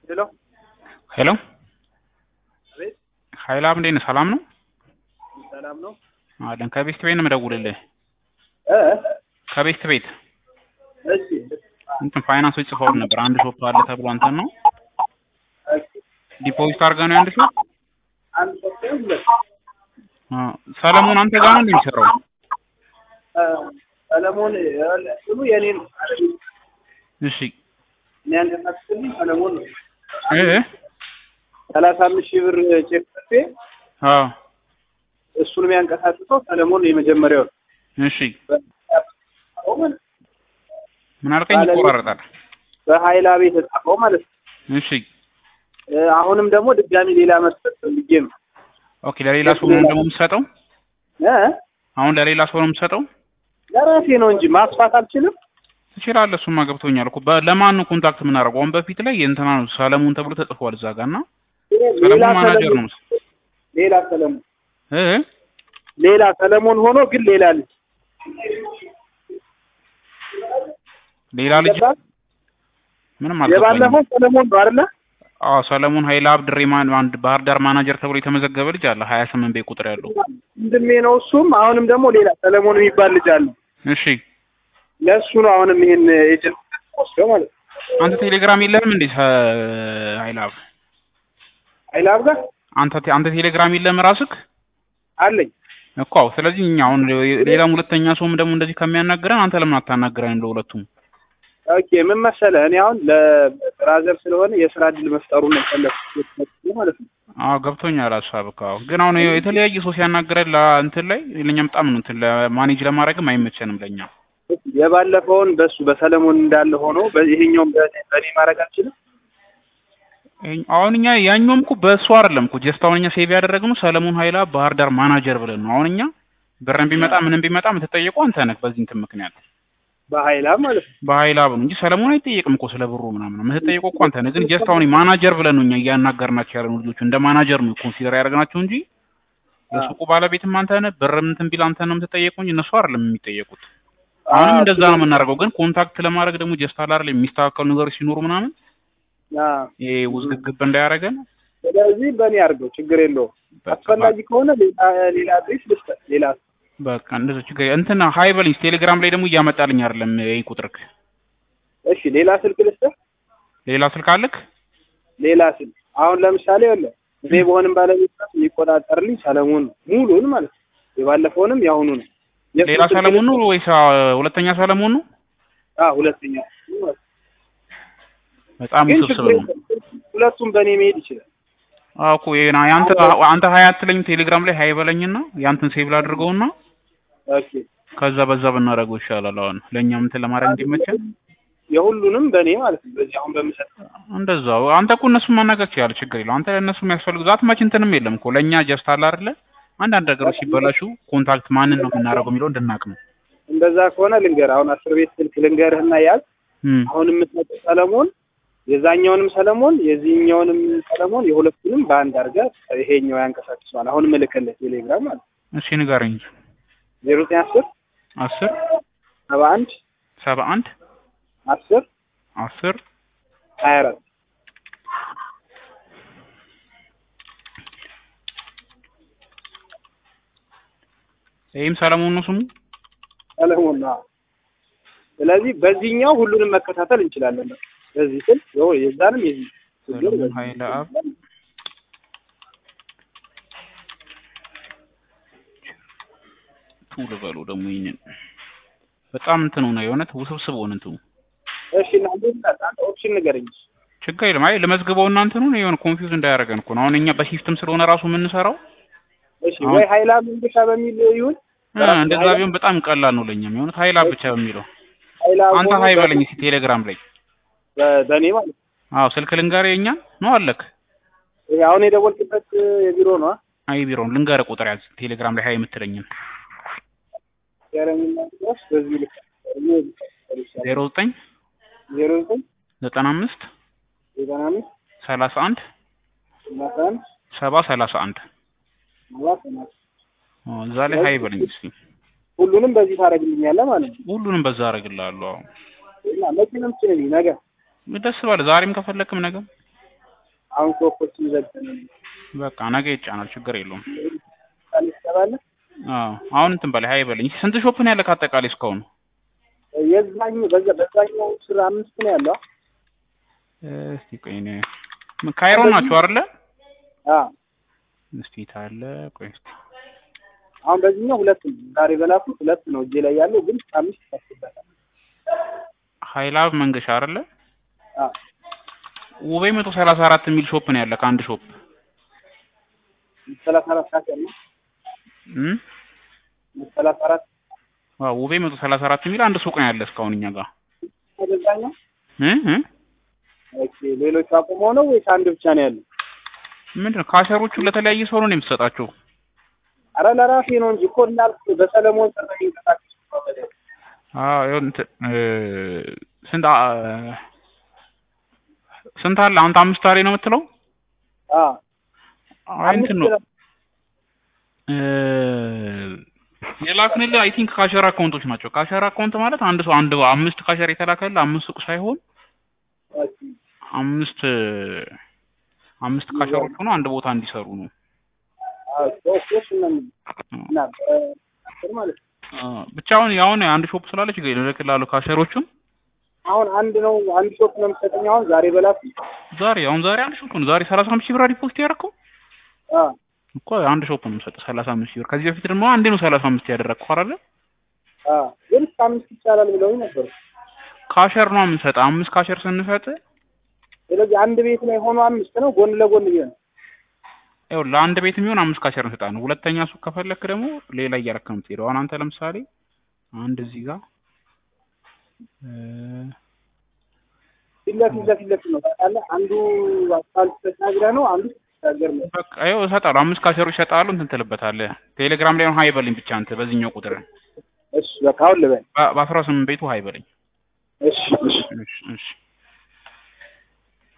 ሄሎ ሄሎ አቤት ኃይላብ እንዴት ነህ? ሰላም ነው ሰላም ነው አለን። ከቤስት ቤት ነው የምደውልልህ። እ ከቤስት ቤት እሺ እንትን ፋይናንሶች ጽፈውል ነበር። አንድ ሾፕ አለ ተብሎ አንተን ነው እሺ ዲፖዚት አድርገህ ነው አንድ ሾፕ አንድ ሶስት ሁለት አ፣ ሰለሞን አንተ ጋር ነው እንደሚሰራው? እ ሰለሞን ስሙ የኔ ነው እሺ እኔ ያንቀሳቅስልኝ ሰለሞን ነው እ ሰላሳ አምስት ሺህ ብር ቼክ ጽፌ አ እሱን የሚያንቀሳቅሰው ሰለሞን ነው የመጀመሪያው እሺ ምን አልከኝ? ባለቤት- ይቆራረጣል። በሀይላ ቤት የተጻፈው ማለት ነው እሺ እ አሁንም ደግሞ ድጋሚ ሌላ መስጠት ፈልጌ ነው ኦኬ። ለሌላ ሰው ነው ደግሞ የምትሰጠው? እ አሁን ለሌላ ሰው ነው የምትሰጠው? ለራሴ ነው እንጂ ማስፋት አልችልም ትችላለህ። እሱማ ገብቶኛል እኮ በ- ለማን ነው ኮንታክት የምናደርገው? አሁን በፊት ላይ የእንትና ነው ሰለሞን ተብሎ ተጽፏል እዛ ጋር እና ሌላ ሰለሞን ማናጀር ሰለሞን ነው ሌላ ሰለሞን እ ሌላ ሰለሞን ሆኖ ግን ሌላ ልጅ ሌላ ልጅ ገባህ? ምንም አልገባኝም። የባለፈው ሰለሞን ነው አይደለ? አዎ ሰለሞን ኃይለአብ ድሬማን አንድ ባህር ዳር ማናጀር ተብሎ የተመዘገበ ልጅ አለ ሀያ ስምንት ቤት ቁጥር ያለው ወንድሜ ነው እሱም። አሁንም ደግሞ ሌላ ሰለሞን የሚባል ልጅ አለ። እሺ ለእሱ ነው አሁንም ይሄን ኤጀንት ወስደው ማለት ነው። አንተ ቴሌግራም የለህም እንዴ ኃይለአብ አይላብ ጋር አንተ ቴ- አንተ ቴሌግራም የለህም ራስህ አለኝ። እኮ አዎ ስለዚህ እኛ አሁን ሌላም ሁለተኛ ሰውም ደግሞ እንደዚህ ከሚያናግረን አንተ ለምን አታናግረን ለሁለቱም ኦኬ ምን መሰለህ፣ እኔ አሁን ለብራዘር ስለሆነ የስራ እድል መፍጠሩን ነው የፈለኩት ማለት ነው። አዎ ገብቶኛል ሀሳብህ አዎ ግን አሁን የተለያየ ሰው ሲያናግረን ለእንትን ላይ ለእኛ በጣም ነው እንትን ለማኔጅ ለማድረግም አይመቸንም ለእኛ የባለፈውን በሱ በሰለሞን እንዳለ ሆኖ ይሄኛውም በእኔ በእኔ ማድረግ አልችልም። ይሄ- አሁን እኛ ያኛውም እኮ በእሱ አይደለም እኮ ጀስት አሁን እኛ ሴቭ ያደረግነው ሰለሞን ኃይላ ባህር ዳር ማናጀር ብለን ነው። አሁን እኛ ብርን ቢመጣ ምንም ቢመጣ የምትጠየቀው አንተ ነህ በዚህ እንትን ምክንያት በሀይላብ ማለት ነው። በኃይላ ብሎ እንጂ ሰለሞን አይጠየቅም እኮ ስለ ብሩ ምናምን የምትጠየቀው እኮ አንተ ነህ። ግን ጀስት አሁን ማናጀር ብለን ነው እኛ እያናገርናቸው ያለነው ልጆቹ እንደ ማናጀር ነው ኮንሲደር ያደረግናቸው እንጂ የሱቁ ባለቤትም አንተ ነህ። ብርም እንትን ቢል አንተ ነው የምትጠየቀው እንጂ እነሱ አይደለም የሚጠየቁት። አሁንም አዎ፣ እንደዛ ነው የምናደርገው። ግን ኮንታክት ለማድረግ ደግሞ ጀስት አለ አይደል የሚስተካከሉ ነገሮች ሲኖሩ ምናምን አዎ። ይሄ ውዝግብግብ እንዳያደርገን ስለዚህ በእኔ አድርገው ችግር የለውም። አስፈላጊ ከሆነ ሌላ ሌላ አድሬስ ልስጠህ ሌላ በቃ እንደዛ ችግር እንትን ሀይ በልኝ። ቴሌግራም ላይ ደግሞ እያመጣልኝ አይደለም ይሄ ቁጥርክ። እሺ ሌላ ስልክ ልስጠህ ሌላ ስልክ አለክ? ሌላ ስልክ አሁን ለምሳሌ ወለ እኔ በሆንም ባለቤት ናት የሚቆጣጠርልኝ ሰለሞን ነው ሙሉን ማለት ነው። የባለፈውንም የአሁኑ ነው። የእሱ ሌላ ስልክ ሰለሞን ነው ወይስ አ፣ ሁለተኛ ሰለሞን ነው? አዎ ሁለተኛ በጣም ግን ውስብስብ ችግር ነው። የለም። ሁለቱም በእኔ መሄድ ይችላል። አዎ እኮ ይሄ ና- ያንተ አንተ ሀይ አትለኝ ቴሌግራም ላይ ሀይ በለኝና ያንተን ሴቭ ላድርገውና ኦኬ ከዛ በዛ ብናደርገው ይሻላል። አሁን ለእኛም እንትን ለማድረግ እንዲመቸን የሁሉንም በእኔ ማለት ነው። በዚህ አሁን በምሰጥ እንደዛው አንተ እኮ እነሱን ማናገር ትችላለህ፣ ችግር የለው። አንተ ለእነሱ የሚያስፈልጉ ዛት ማች እንትንም የለም እኮ ለእኛ ጀስት አለ አይደለ አንዳንድ ነገሮች ሲበላሹ ኮንታክት ማንን ነው የምናደርገው የሚለው እንድናቅ ነው። እንደዛ ከሆነ ልንገር አሁን አስር ቤት ስልክ ልንገርህና ያዝ እም፣ አሁን የምትሰጠው ሰለሞን የዛኛውንም ሰለሞን የዚህኛውንም ሰለሞን የሁለቱንም በአንድ አድርገህ ይሄኛው ያንቀሳቅሰዋል። አሁን ምልክልህ ቴሌግራም ማለት ነው እሺ ንገረኝ። ዜሮ ዘጠኝ አስር አስር ሰባ አንድ ሰባ አንድ አስር አስር ሀያ አራት ይህም ሰለሞን ነው ስሙ። ሰለሞን ነው። አዎ። ስለዚህ በዚህኛው ሁሉንም መከታተል እንችላለን። በዚህ ስል ይኸው የዛንም የዚህ ችግር ሰለሞን በዚህ ኃይለ አብ ቱ ልበሉ ደግሞ ይህንን በጣም እንትን ሆነ የእውነት ውስብስብ ሆነ እንትኑ እሺ እና እንዴት አንተ ኦፕሽን ንገረኝ። ችግር የለም። አይ ለመዝግበው እና እንትኑን የሆነ ኮንፊውዝ እንዳያደርገን እኮ ነው። አሁን እኛ በሲስተም ስለሆነ ራሱ የምንሰራው እሺ ወይ ሀይላ መንገሻ በሚል ይሁን እ፣ እንደዛ ቢሆን በጣም ቀላል ነው ለእኛም የሆነት ሀይላ ብቻ በሚለው ሀይላ አንተ ሆኖ ሀይ በ- በለኝ እስኪ ቴሌግራም ላይ በ- በእኔ ማለት ነው። አዎ ስልክ ልንገርህ የኛ ነው አለክ ይሄ አሁን የደወልክበት የቢሮ ነው። አይ ቢሮውን ልንገርህ ቁጥር ያዝ ቴሌግራም ላይ ሀይ የምትለኝን ያረኝና ድረስ በዚህ ልክ ዜሮ ዘጠኝ ዜሮ ዘጠኝ ዘጠና አምስት ዘጠና አምስት ሰላሳ አንድ ሰላሳ አንድ ሰባ ሰላሳ አንድ ሰባ ሰላሳ አዎ፣ እዛ ላይ ሀይ በለኝ እስኪ ሁሉንም በዚህ ታደርግልኛለህ ማለት ነው። ሁሉንም በዛ አደርግልሃለሁ። አዎ እና መቼ ነው የምትችልልኝ? ነገ ደስ ባለ ዛሬም ከፈለክም ነገም አሁን ሾፖችን ዘግተን በቃ ነገ ይጫናል፣ ችግር የለውም። ቃል ትገባለህ። አዎ አሁን እንትን በላይ ሀይ በለኝ። ስንት ሾፕ ነው ያለ ከአጠቃላይ እስካሁን? የዛኛው በዛ በዛኛው ስራ አምስት ነው ያለው። እስቲ ቆይ እኔ ካይሮ ናቸው አይደለ? አዎ እስቲ ታለ ቆይ እስቲ አሁን በዚህኛው ሁለት ነው ዛሬ በላኩት ሁለት ነው እጄ ላይ ያለው ግን አምስት ይታስበታል። ሀይላብ መንገሻ አይደለ? አዎ ውቤ መቶ ሰላሳ አራት የሚል ሾፕ ነው ያለ ከአንድ ሾፕ ሰላሳ አራት ሰዓት ያለው እም ሰላሳ አራት አዎ ውቤ መቶ ሰላሳ አራት የሚል አንድ ሱቅ ነው ያለ እስካሁን እኛ ጋር በዛኛው እ እ ኦኬ ሌሎቹ አቁመው ነው ወይስ አንድ ብቻ ነው ያለው? ምንድን ነው ካሸሮቹ ለተለያየ ሰው ነው የምትሰጣቸው? አረ ለራሴ ነው እንጂ እኮ እንዳልኩ በሰለሞን ስር ነው የሚንቀሳቀስ አዎ ይኸው እንትን እ ስንት አ- ስንት አለ? አንተ አምስት አሬ ነው የምትለው? አዎ አይ እንትን ነው እ የላክንልህ አይ ቲንክ ካሸር አካውንቶች ናቸው። ካሸር አካውንት ማለት አንድ ሰው አንድ አምስት ካሸር የተላከልህ አምስት ሱቅ ሳይሆን ኦኬ አምስት አምስት ካሸሮች ሆኖ አንድ ቦታ እንዲሰሩ ነው። አዎ ሾፖች ነው እና በ- ማለት ነው። አ፣ ብቻ አሁን ያሁን አንድ ሾፕ ስላለች ግን እልክልሃለሁ ካሸሮቹን አሁን አንድ ነው አንድ ሾፕ ነው የምትሰጠኝ አሁን ዛሬ በላኩ ዛሬ አሁን ዛሬ አንድ ሾፕ ነው ዛሬ ሰላሳ አምስት ሺህ ብር ዲፖዚት ያደረከው አዎ እኮ አንድ ሾፕ ነው የምሰጠው ሰላሳ አምስት ሺህ ብር። ከዚህ በፊት ደግሞ አንዴ ነው ሰላሳ አምስት ያደረግከው አይደለ? አዎ ግን እስከ አምስት ይቻላል ብለውኝ ነበር። ካሸር ነው የምንሰጠው። አምስት ካሸር ስንሰጥ ስለዚህ አንድ ቤት ላይ ሆኖ አምስት ነው ጎን ለጎን ቢሆን ያው ለአንድ ቤት የሚሆን አምስት ካሸር እንሰጣለን። ሁለተኛ ሱቅ ከፈለክ ደግሞ ሌላ እያረክ ነው የምትሄደው። አሁን አንተ ለምሳሌ አንድ እዚህ ጋር እ ፊት ለፊት ለፊት ለፊት ነው ታውቃለህ። አንዱ አስፋልት ተሻግረህ ነው አንዱ ተሻገር ነው። በቃ ይኸው እሰጣለሁ። አምስት ካሸሮች እሰጣለሁ። እንትን ትልበታለህ። ቴሌግራም ላይ አሁን ሀይ በለኝ ብቻ አንተ በዚህኛው ቁጥር እሺ በቃ አሁን ልበል። በ- በአስራ ስምንት ቤቱ ሀይ በለኝ። እሺ እሺ እሺ እሺ